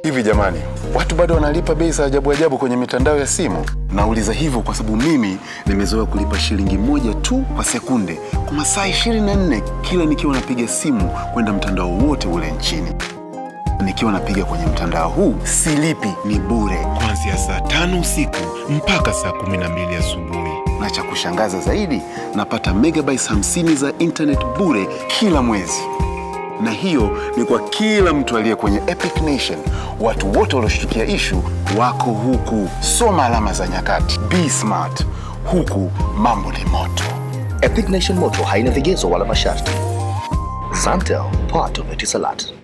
Hivi jamani, watu bado wanalipa bei za ajabu ajabu kwenye mitandao ya simu? Nauliza hivyo kwa sababu mimi nimezoea kulipa shilingi moja tu kwa sekunde kwa masaa 24 kila nikiwa napiga simu kwenda mtandao wote ule nchini. Nikiwa napiga kwenye mtandao huu silipi, ni bure. kuanzia saa tano usiku mpaka saa kumi na mbili asubuhi. Na cha kushangaza zaidi, napata megabytes 50 za internet bure kila mwezi. Na hiyo ni kwa kila mtu aliye kwenye Epic Nation. Watu wote walioshtukia ishu wako huku. Soma alama za nyakati, be smart. Huku mambo ni moto. Epic Nation Moto haina vigezo wala masharti. Zantel, part of Etisalat.